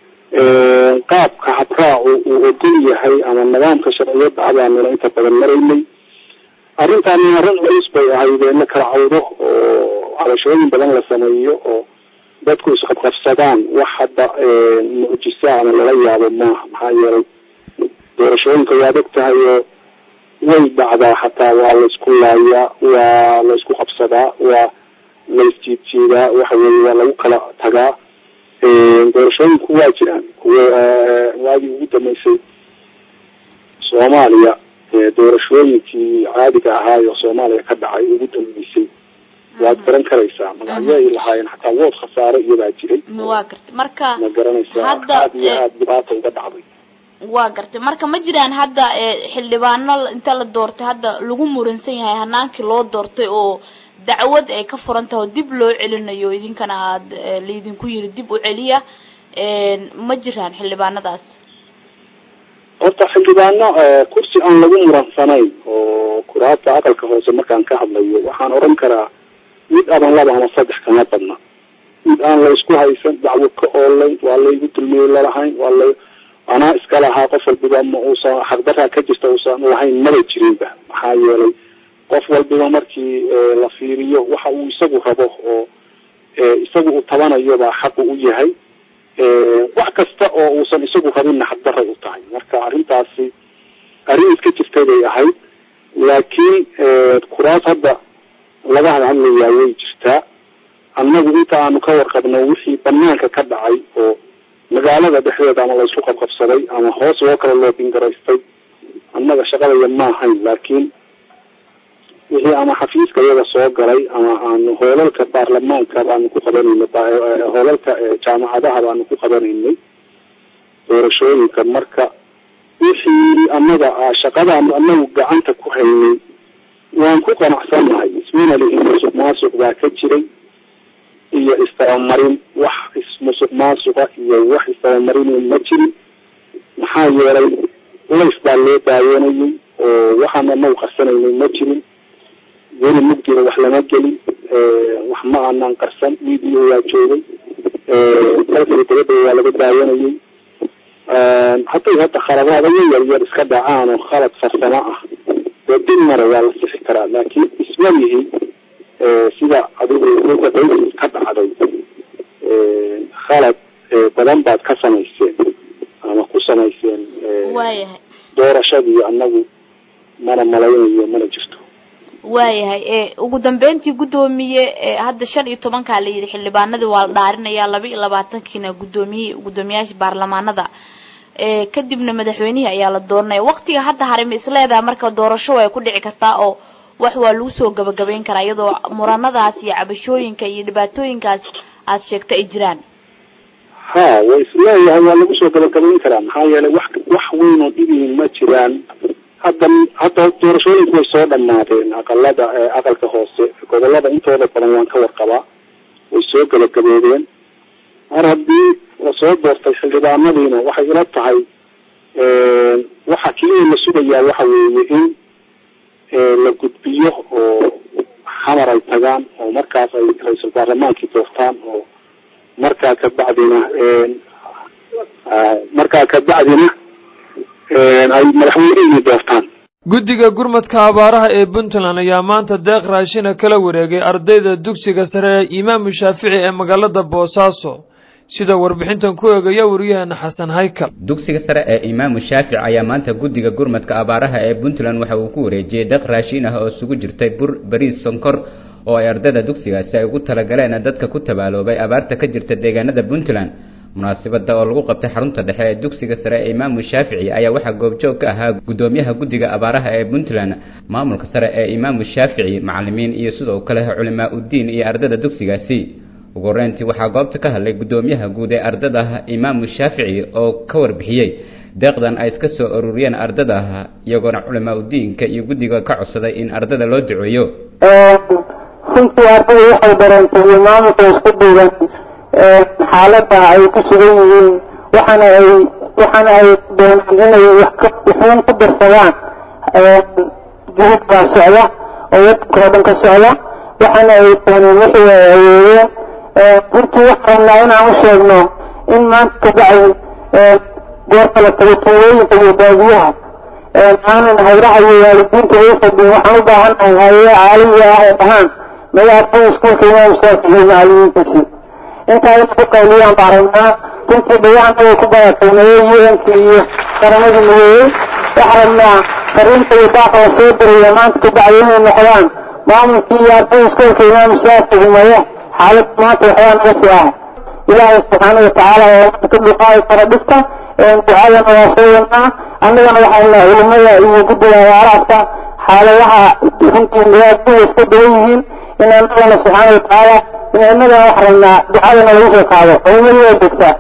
qaabka habraacu uu ogol yahay ama nidaamka sharciyadda abaanuna inta badan maraynay arrintaani arrin culus bay ahayd in la kala cawdo oo cabashooyin badan la sameeyo oo dadku isqabqabsadaan wax hadda mucjisa ama lala yaabo maaha maxaa yeelay doorashooyinka waad og tahay oo way dhacdaa xataa waa laysku laayaa waa laysku qabsadaa waa laysjiidjiidaa waxa weeye waa lagu kala tagaa doorashooyinku waa jiraan kuwa waagii ugu dambeysay soomaaliya doorashooyinkii caadiga ahaayo soomaaliya ka dhacay ugu dambeysay waad garan karaysaa magacyo ay lahaayeen xataa wood khasaare iyadaa jiray waa gartay marka ma garanaysaa hadda aad iyo aada dhibaata uga dhacday waa gartay marka ma jiraan hadda xildhibaano inta la doortay hadda lagu muransan yahay hanaankii loo doortay oo dacwad ay ka furan tahay oo dib loo celinayo idinkana aada laydinku yiri dib u celiya ma jiraan xildhibaanadaas horta xildhibaano kursi aan lagu muransanayn oo kuraasta aqalka hoose markaan ka hadlayo waxaan oran karaa mid aban laba ama saddex kama badna mid aan laysku haysan dacwo ka oolayn waa laygu dulmiyey lalahayn waa la anaa iska lahaa qof walbiba ma uusan xaqdaraa ka jirta uusan lahayn maba jirinba maxaa yeelay qof walbiba markii la fiiriyo waxa uu isagu rabo oo isagu uu tabanayo baa xaqu u yahay wax kasta oo uusan isagu rabinna xaqdaray u tahay marka arrintaasi arrin iska jirtay bay ahayd laakiin kuraas hadda laga hadhadlayaa way jirtaa annagu inta aanu ka warqabno wixii banaanka ka dhacay oo magaalada dhexdeeda ama laysku qabqabsaday ama hoos loo kala loobingaraystay annaga shaqadaya ma ahayn laakiin wixii ama xafiiska iyaga soo galay ama aanu hoolalka baarlamaanka baanu ku qabanaynay hoolalka jaamacadaha baanu ku qabanaynay doorashooyinka marka wixii annaga shaqadaanu anagu gacanta ku haynay waan ku qanacsannahay ismina lihi musuq maasuq baa ka jiray iyo istabamarin wax ismusuq maasuqa iyo wax istabamarin ma jirin maxaa yeelay lays baa loo daawanayay oo waxaan anagu qarsanaynay ma jirin weli mugdiga wax lama gelin wax ma aanan qarsan media waa joogay dalkii dabada waa laga daawanayay hadday hadda khaladaadayo yar yar iska dhacaan oo khalad farsamo ah dee dib mara waa la sixi karaa laakiin ismalihi sida adigu dabays ka dhacday khalad badan baad ka samayseen ama ku samayseen waayahay doorashadii anagu mana malaynayo mana jirto waayahay e ugu dambeyntii guddoomiye hadda shan iyo tobankaa la yidhi xildhibaanadii waa la dhaarinayaa laba iyo labaatankiina guddoomiyihii guddoomiyaasha baarlamaanada kadibna madaxweynihii ayaa la dooranaya waktiga hadda hare ma isleedahay marka doorasho way ku dhici kartaa oo wax waa lagu soo gabagabayn karaa iyadoo muranadaas iyo cabashooyinka iyo dhibaatooyinkaas aad sheegta ay jiraan ha way isleeyahay waa lagu soo gabagabayn karaa maxaa yeelay wax wax weyn oo dhibihin ma jiraan hadda hadda doorashooyinku way soo dhamaadeen aqalada aqalka hoose gobolada intooda badan waan ka warqabaa way soo gabagaboodeen mar haddii lasoo doortay xildhibaanadiina waxay ila tahay waxa keliya la sugayaa waxa weeye in la gudbiyo oo xamar ay tagaan oo markaas ay ra-iisul baarlamaankii doortaan oo markaa kabacdina markaa kabacdina ay madaxweynihii doortaan guddiga gurmadka abaaraha ee puntland ayaa maanta deeq raashina kala wareegay ardayda dugsiga sare ee imaamu shaafici ee magaalada boosaaso sida warbixintan ku eegaya wariyaheena xasan haykal dugsiga sare ee imaamu shaafic ayaa maanta guddiga gurmadka abaaraha ee puntland waxa uu ku wareejiyey deeq raashin ah oo isugu jirtay bur bariis sonkor oo ay ardayda dugsigaasi ay ugu talagaleen dadka ku tabaaloobay abaarta ka jirta deegaanada puntland munaasabada oo lagu qabtay xarunta dhexe ee dugsiga sare ee imaamu shaafici ayaa waxaa goobjoog ka ahaa guddoomiyaha guddiga abaaraha ee puntland maamulka sare ee imaamu shaafici macalimiin iyo sidoo kale culimaa uddiin iyo ardayda dugsigaasi ugu horeyntii waxaa goobta ka hadlay guddoomiyaha guud ee ardada imaamu shaafici oo ka warbixiyey deeqdan ay iska soo ururiyeen ardada iyagoona culimaa udiinka iyo guddiga ka codsaday in ardada loo duceeyo runtii ardada waxay dareentay iyo maamulka isku duuban xaalada ay ku sugan yihiin waxaana ay waxaana ay doonaan inay waxuun ku darsadaan juhud baa socda oo wadanka oo dhan ka socda waxaana ay dooneen wixii ay awoodeen runtii waxaan rabnaa inaan u sheegno in maanta kabacdi goorta la tago tuulooyinka iyo baadiyaha aanan hayraha iyo waalidiinta ay fadhin waxaan u baahannahay hayada caalamiga ah ee dhahaan maya ardada iskuulka imaam shaafici iyo macalimiintiisii intaa inay ku qayliyaan baan rabnaa runtii dhagaxanaga ku badatay maya un-ka iyo qaramadii midoobey waxaan rabnaa fariinta iyo daaqa la soo diraya maanta kabacdi inay noqdaan maamulkii iyo ardada iskuulka imaam shaafici maya xaalad maanta waxbaa naga sii ah ilaahay subxaana watacaala oo maanta ka dhuqaadi kara dhibka ducadana waa soo wadnaa annagana waxaan nahay culimada iyo guddiga abaaraadka xaaladaha runtii madaadada iska dawan yihiin in annagana subxaana watacaala in innagana wax rabnaa ducadana lagu soo qaado culimadu waa joogtaa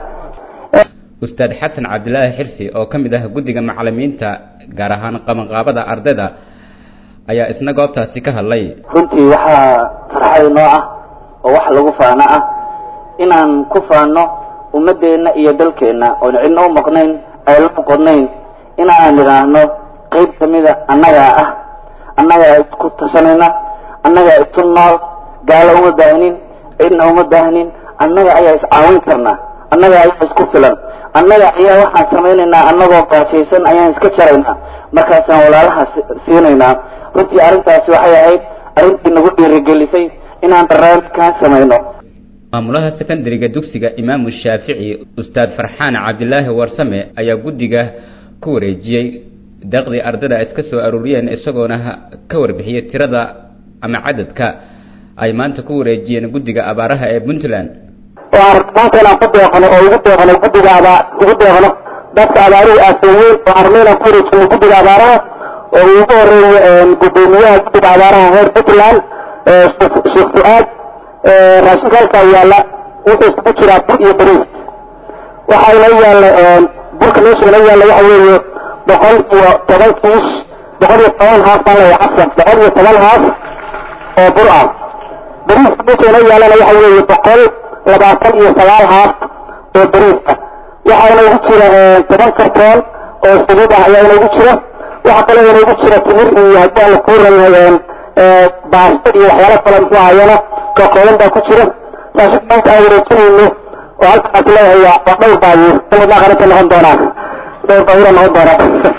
ustaad xasan cabdilaahi xirsi oo ka mid ah guddiga macalimiinta gaar ahaan qabanqaabada ardayda ayaa isna goobtaasi ka hadlay runtii waxaa farxad inoo ah oo wax lagu faano ah inaan ku faano ummadeenna iyo dalkeenna oon cidna u maqnayn ay la noqonayn inaan idhaahno qayb kamida annagaa ah annagaa isku tashanayna annagaa isu nool gaalo uma baahnin cidna uma baahnin annaga ayaa iscaawin karnaa annaga ayaa isku filan annaga ayaa waxaan samaynaynaa annagoo gaajaysan ayaan iska jaraynaa markaasaan walaalaha siinaynaa runtii arrintaasi waxay ahayd arrintii nagu dhiirigelisay inaan barnaamijkaan samayno maamulaha sekondariga dugsiga imaamu shaafici ustaad farxaan cabdilaahi warsame ayaa guddiga ku wareejiyey deeqdii ardada ay iska soo aruuriyeen isagoona ka warbixiyey tirada ama cadadka ay maanta ku wareejiyeen guddiga abaaraha ee puntland maanta inaan ku deeqno oo ugu deeqno guddiga abaa ugu deeqno dadka abaaruhu aaseeyeen oo arno inaan ku wareejino guddiga abaaraha oo ugu horeeyo guddoomiyaha guddiga abaaraha reer puntland sheekh fu-aad raashinka halkaa yaalla wuxuu isugu jiraa bur iyo bariis waxaa inoo yaalla burka meesha inoo yaalla waxa weeye boqol iyo toban kiish boqol iyo toban haaf baan leeyahay cafwan boqol iyo toban haaf oo bur ah bariiska meesha inoo yaalana waxa weeye boqol labaatan iyo sagaal haaf oo bariiska waxaa inoogu jira toban kartoon oo saliid ah ayaa inoogu jira waxaa kaloo inoogu jira timir iyo haddii aan la kuuran baasto iyo waxyaalo kale muxuu ahayana ka kooban baa ku jira raashinka maanta aan wareejinayno oo halkaas leeyahay waa waa dhowr baabuur sanadna qaranta noqon doonaa dhowr baabuura noqon doonaa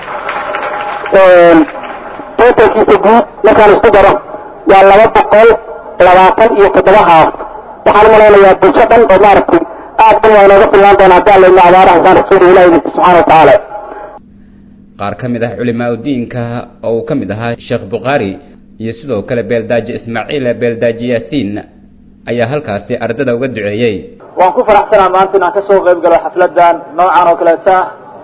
totalkiisa guud markaan isku daro waa laba boqol labaatan iyo toddoba haaf waxaan umalaynayaa bulsho dhan oo maaragtay aad dhan waa inooga filnaan doona haddii alla ina abaaraha saan rasuul ilahi idinka subxaana watacaala qaar ka mid ah culimaa udiinka oo uu ka mid ahaa sheekh bukhaari iyo sidoo kale beeldaaji ismaaciil beeldaaji yaasiin ayaa halkaasi ardada uga duceeyey waan ku faraxsanaa maanta inaan kasoo qayb galo xafladan noocan oo kaleeta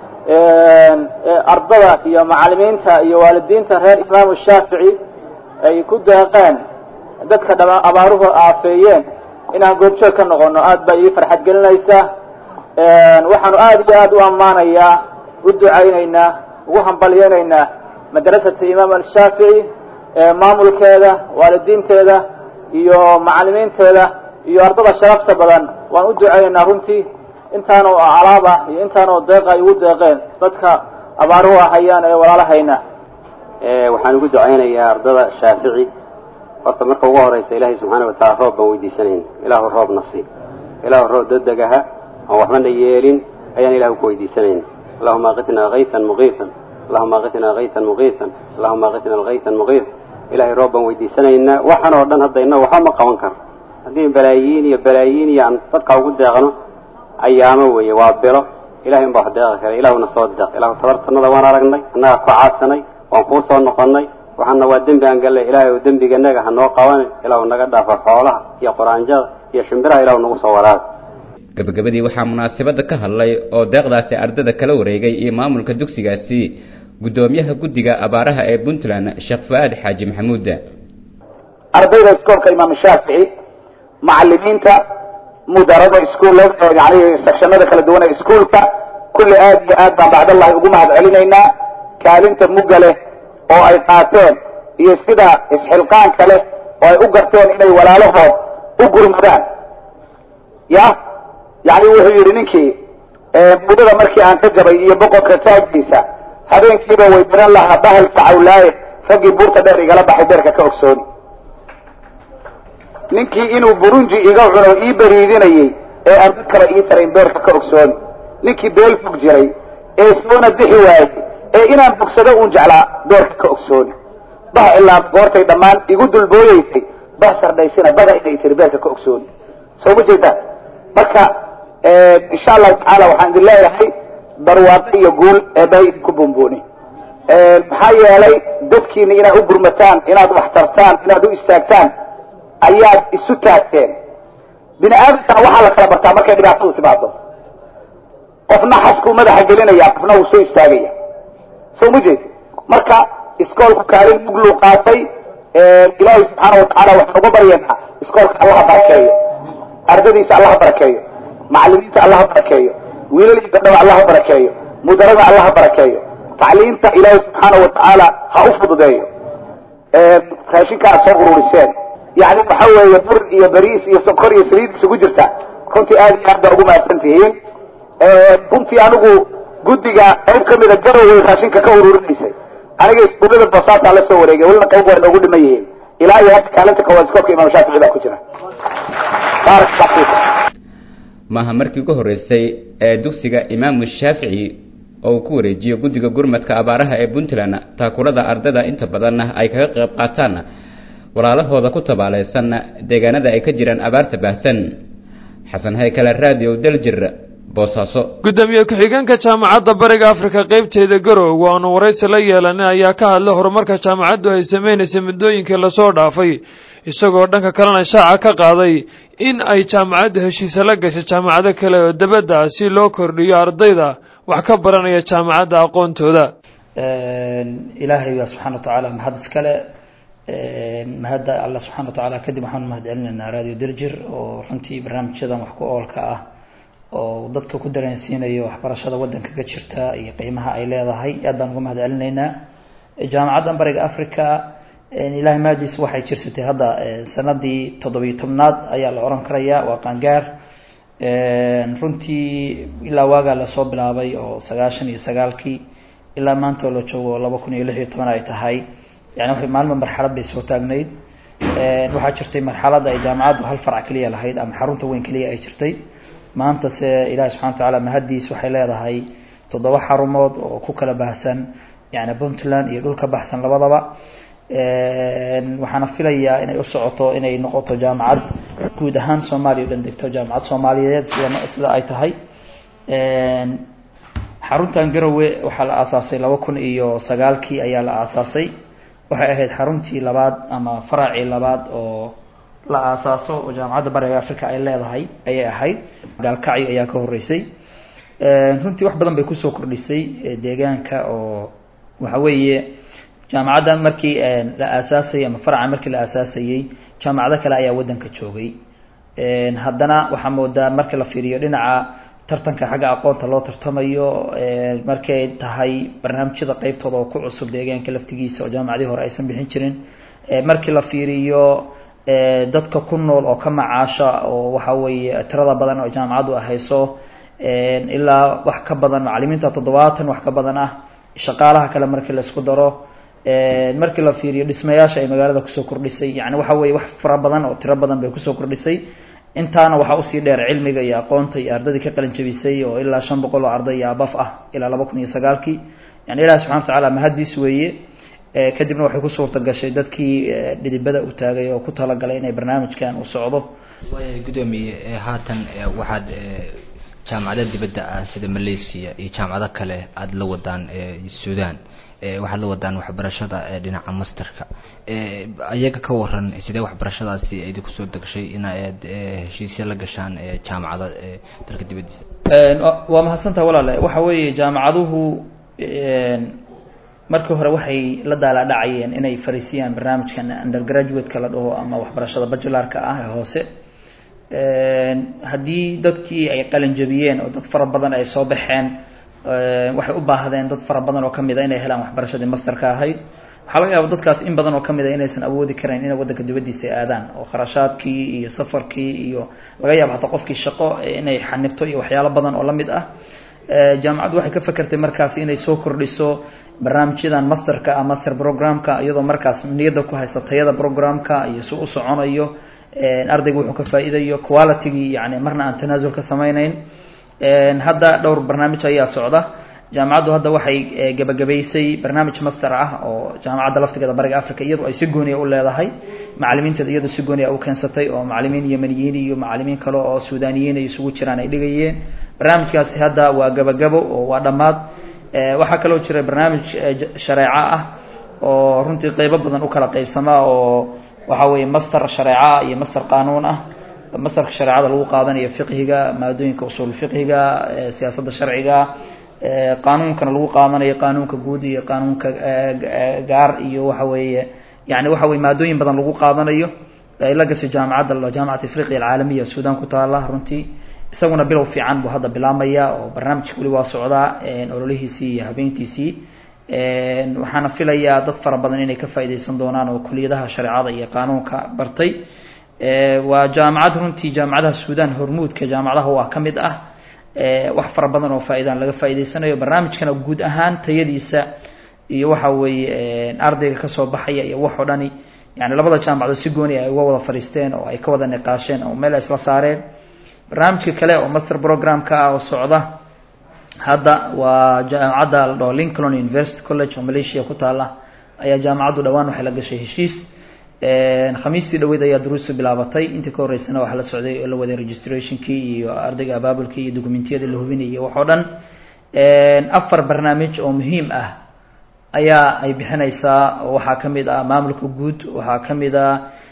ardada iyo macalimiinta iyo waalidiinta reer imaamu shaafici ay ku deeqeen dadka dhama abaaruhu aafeeyeen inaan goobjoog ka noqono aad baa ii farxad gelinaysa waxaanu aad iyo aad u ammaanayaa u ducaynaynaa ugu hambalyeynaynaa madrasata imaam ashaafici maamulkeeda waalidiinteeda iyo macalimiinteeda iyo ardada sharafta badan waan u ducaynaynaa runtii intaanoo alaab ah iyo intaanoo deeq ay ugu deeqeen dadka abaaruhu ahayaan ee walaalahayna waxaan ugu ducaynayaa ardada shaafici horta marka ugu horeysa ilaahay subxaana wataala roob baan weydiisanayn ilaahu roobna sii ilaahu roob degdegaha aan waxbana yeelin ayaan ilahu ku weydiisanayn allahuma aqitnaa kaytan muqiitan allahuma aqitnaa kaytan muqiitan allahuma aqitna alkaytan muqiit ilahay roob baan weydiisanaynaa waxaan oo dhan hadda inna waxba ma qaban karo haddii balaayiin iyo balaayiin iyo aan dadka ugu deeqno ayaamo weeye waa bilo ilahay unbaa wax deeqi kara ilahuna soo deeq ilahu tabartanada waan aragnay annaga ku caadsanay waan kuu soo noqonnay waxaana waa dembi aan gallay ilaahay oo dembiganaga ha noo qaban ilahu naga dhaafo xoolaha iyo quraanjada iyo shimbiraha ilahu nagu soo waraaba gabagabadii waxaa munaasabada ka hadlay oo deeqdaasi ardada kala wareegay iyo maamulka dugsigaasi guddoomiyaha guddiga abaaraha ee puntland sheekh fu-aad xaaji maxamuud ardayda iskoolka imaam shaafici macalimiinta mudarada iskuul yani sekshanada kala duwan ee iskuulka kulli aad iyo aad baan bacdallahi ugu mahad celinaynaa kaalinta mugga leh oo ay qaateen iyo sida isxilqaanka leh oo ay u garteen inay walaalahood u gurmadaan ya yani wuxuu yidhi ninkii muddada markii aan ka jabay iyo boqorka taaggiisa habeenkiiba way diran lahaa bahalka cawlaaye raggii buurta dheer igala baxay beerka ka ogsooni ninkii inuu burunji iga cuno ii beriidinayey ee aan dad kale ii tarayn beerka ka ogsooni ninkii beel fog jiray ee soona bixi waayey ee inaan bogsado uun jeclaa beerka ka ogsooni bah ilaa goortay dhammaan igu dulbooyeysay bah sardhaysina bada inay tiri beerka ka ogsooni soo ma jeedaan marka insha allahu tacaala waxaan idin leeyahay barwaaqo iyo guul eebay idinku bumbuuni maxaa yeelay dadkiina inaad u gurmataan inaad wax tartaan inaad u istaagtaan ayaad isu taagteen bini aadamkana waxaa la kala bartaa markay dhibaatadu timaado qofna xaskuu madaxa gelinaya qofna wuu soo istaagaya soo ma jeedi marka iskoolku kaalin mugluu qaatay ilaahay subxaana watacaala waxaan uga baryaynaa iskoolka allaha barakeeyo ardadiisa allaha barakeeyo macalimiinta allaha barakeeyo wiilal iyo gabdhaba allaha barakeeyo mudarada allaha barakeeyo tacliinta ilaahay subxaana watacaala ha u fududeeyo raashinkaa soo ururiseen yani waxa weeye bur iyo bariis iyo sokor iyo saliid isugu jirta runtii aad iyo aad baa ugu mahadsan tihiin runtii anigu guddiga qayb kamida garoway raashinka ka ururinaysay aniga iskuullada boosaasaa la soo wareegay welina qayb waa noogu dhiman yihiin ilaa iyo hadda kaalinta koowaad iskoolka imaam shaafici baa ku jira baarak allah fiikum maaha markii ugu horreysay ee dugsiga imaamu shaafici oo uu ku wareejiyo guddiga gurmadka abaaraha ee puntland taakurada ardada inta badan ay kaga qayb qaataan walaalahooda ku tabaalaysan deegaanada ay ka jiraan abaarta baahsan xasan haykale radio daljir boosaaso gudoomiye ku-xigeenka jaamacadda bariga afrika qeybteeda garowe waanu waraysi la yeelanay ayaa ka hadlay horumarka jaamacaddu ay sameynaysay muddooyinkii lasoo dhaafay isagoo dhanka kalena shaaca ka qaaday in ay jaamacaddu heshiise la gashay jaamacado kale oo dabadda ah si loo kordhiyo ardayda wax ka baranaya jaamacadda aqoontooda ilaahay baa subxana wa tacaala mahad iskale mahadda alla subxana wa tacaala kadib waxaan mahad celinaynaa radio derjir oo runtii barnaamijyadan wax ku oolka ah oo dadka ku dareensiinayo waxbarashada waddanka ka jirta iyo qiimaha ay leedahay aad baan uga mahad celinaynaa jaamacaddan bariga africa ilaahay maadiis waxay jirsatay hadda sanadii toddobiyo tobnaad ayaa la oran karaya waa qaangaar runtii ilaa waagaa lasoo bilaabay oo sagaashan iyo sagaalkii ilaa maanta oo la joogo laba kun iyo lix iyo toban ay tahay yani waxay maalma marxalad bay soo taagnayd waxaa jirtay marxaladda ay jaamacaddu hal farc keliya lahayd ama xarunta weyn keliya ay jirtay maanta se ilahi subxana wa tacaala mahaddiis waxay leedahay toddoba xarumood oo ku kala baahsan yani puntland iyo dhul ka baxsan labadaba waxaana filayaa inay u socoto inay noqoto jaamacad guud ahaan soomaaliya o dhan degto jaamacad soomaaliyeed sida sida ay tahay xaruntan garowe waxaa la aasaasay laba kun iyo sagaalkii ayaa la aasaasay waxay ahayd xaruntii labaad ama faracii labaad oo la aasaaso oo jaamacadda bariga africa ay leedahay ayay ahayd gaalkacyo ayaa ka horeysay runtii wax badan bay kusoo kordhisay deegaanka oo waxa weeye jaamacaddan markii la aasaasayay ama faraca markii la aasaasayey jaamacado kale ayaa waddanka joogay haddana waxaa moodaa marka la fiiriyo dhinaca tartanka xagga aqoonta loo tartamayo markay tahay barnaamijyada qeybtooda oo ku cusub deegaanka laftigiisa oo jaamacadii hore aysan bixin jirin markii la fiiriyo dadka ku nool oo ka macaasha oo waxa weeye tirada badan oo jaamacaddu ahayso ilaa wax ka badan macalimiinta toddobaatan wax ka badan ah shaqaalaha kale markii la isku daro markii la fiiriyo dhismayaasha ay magaalada kusoo kordhisay yani waxa weye wax fara badan oo tiro badan bay kusoo kordhisay intaana waxaa usii dheer cilmiga iyo aqoonta iyo ardadii ka qalin jabisay oo ilaa shan boqol oo arday iyo abaf ah ilaa laba kun iyo sagaalkii yani ilahi subxana watacaala mahaddiis weeye kadibna waxay ku suurta gashay dadkii dhidibada u taagay oo ku talagalay inay barnaamijkan uu socdo waaya guddoomiye haatan waxaad jaamacada dibadda ah sida malaysia iyo jaamacado kale aada la wadaan sudan waxaad la wadaan waxbarashada dhinaca masterka ayaga ka waran sidee waxbarashadaasi idi kusoo degshay inaad heshiisya la gashaan jaamacada dalka dibadiisa waa mahadsantaha walaale waxa weeye jaamacaduhu markii hore waxay la daalaadhacayeen inay fariisiyaan barnaamijkan undergraduate-ka la dhaho ama waxbarashada bajularka ah ee hoose haddii dadkii ay qalin jabiyeen oo dad fara badan ay soo baxeen waxay u baahdeen dad fara badan oo kamid a inay helaan waxbarashadii masterka ahayd waxaa laga yaaba dadkaas in badan oo kamid a inaysan awoodi karayn inay waddanka dibadiisa ay aadaan oo kharashaadkii iyo safarkii iyo laga yaabo hataa qofkii shaqo inay xanibto iyo waxyaalo badan oo lamid ah jaamacaddu waxay ka fekertay markaas inay soo kordhiso barnaamijyadan masterka ah master programka iyadoo markaas niyadda ku haysa tayada programka iyo si u soconayo ardayga wuxuu ka faa'iidayo qualitygii yani marna aan tanaasul ka samayneyn hadda dhowr barnaamij ayaa socda jaamacaddu hadda waxay gabagabaysay barnaamij master ah oo jaamacadda laftigeeda bariga africa iyadu ay si gooniya u leedahay macalimiinteeda iyadu si gooniya u keensatay oo macalimiin yemeniyiin iyo macalimiin kale oo suudaniyiin ay isugu jiraan ay dhigayeen barnaamijkaasi hadda waa gabagabo oo waa dhammaad waxaa kaloo jira barnaamij shareeco ah oo runtii qeybo badan u kala qeybsamaa oo waxa weeye master shareeca iyo master qaanuun ah masterka shareecada lagu qaadanayo fiqhiga maadooyinka usul fiqhiga siyaasadda sharciga qaanuunkana lagu qaadanayo qaanuunka guud iyo qaanuunka gaar iyo waxa weeye yani waxa weye maadooyin badan lagu qaadanayo ay la gashay jaamacadda jaamacat afriqiya alcaalamiya sudan ku taala runtii isaguna bilow fiican buu hadda bilaamaya oo barnaamijka weli waa socdaa ololihiisii iyo habeyntiisii waxaana filayaa dad fara badan inay ka faaideysan doonaan oo kuliyadaha shareecada iyo qaanuunka bartay waa jaamacad runtii jaamacadaha sudan hormuudka jaamacadaha waa ka mid ah wax fara badan oo faa-idaan laga faa'ideysanayo barnaamijkana guud ahaan tayadiisa iyo waxa weeye ardayga kasoo baxaya iyo wax oo dhani yani labada jaamacadood si gooni ay uga wada fadhiisteen oo ay ka wada niqaasheen oo meel ay isla saareen barnaamijka kale oo master programka ah oo socda hadda waa jaamacadda la dhaho lincoln university college oo malaysia ku taala ayaa jaamacaddu dhawaan waxay la gashay heshiis khamiistii dhaweyd ayaa duruusta bilaabatay intii ka horeysana waxaa la socday oo la waday registrationkii iyo ardayga abaabulkii iyo dokumentiyada la hubinayay wax oo dhan afar barnaamij oo muhiim ah ayaa ay bixinaysaa oo waxaa kamid ah maamulka guud waxaa kamid ah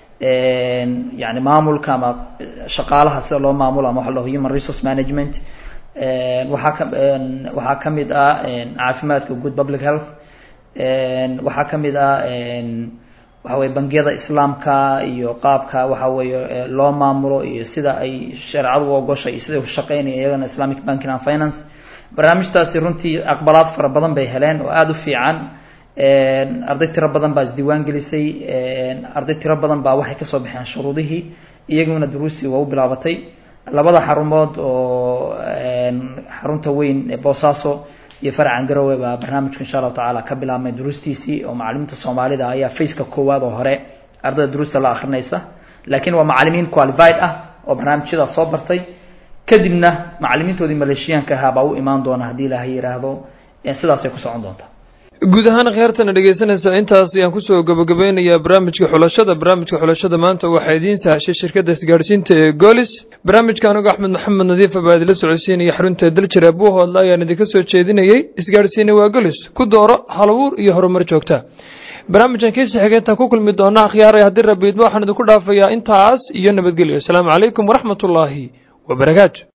yani maamulka ama shaqaalaha sida loo maamulo ama waxa la dhaho human resource management waxaa ka waxaa kamid ah caafimaadka guud public health waxaa kamid ah waxa weye bangiyada islaamka iyo qaabka waxa weeye loo maamulo iyo sida ay shareecadu u ogoshay iyo siday ushaqeynaya iyagana islamic banking and finance barnaamijtaasi runtii aqbalaad fara badan bay heleen oo aada u fiican arday tiro badan baa isdiiwaan gelisay arday tiro badan baa waxay kasoo baxeen shuruudihii iyaguna duruustii waa u bilaabatay labada xarumood oo xarunta weyn ee boosaaso iyo farcan garowe baa barnaamijku insha allahu tacaala ka bilaabmay duruustiisii oo macalimiinta soomaalida ayaa faceka koowaad oo hore ardayda duruusta la akrinaysa laakiin waa macalimiin qualified ah oo barnaamijyadaas soo bartay kadibna macalimiintoodii maleeshiyaanka ahaa baa u imaan doona haddii ilaahay yidhaahdo sidaasay ku socon doontaa guud ahaan khiyaartana dhegeysanaysa intaas ayaan kusoo gabagabeynayaa barnaamijka xulashada barnaamijka xulashada maanta waxaa idiin sahashay shirkadda isgaadhsiinta ee golis barnaamijka anigu axmed maxamed nadiifa baa idila socodsiinaya xarunta daljira buuhoodla ayaan idinka soo jeedinayey isgaadhsiina waa golis ku dooro halabuur iyo horumar joogta barnaamijkan kiisa xigay intaan ku kulmi doona akhyaaray haddii rabiidma waxaan idinku dhaafayaa intaas iyo nabadgelyo asalaamu calaykum waraxmatullaahi wabarakaatu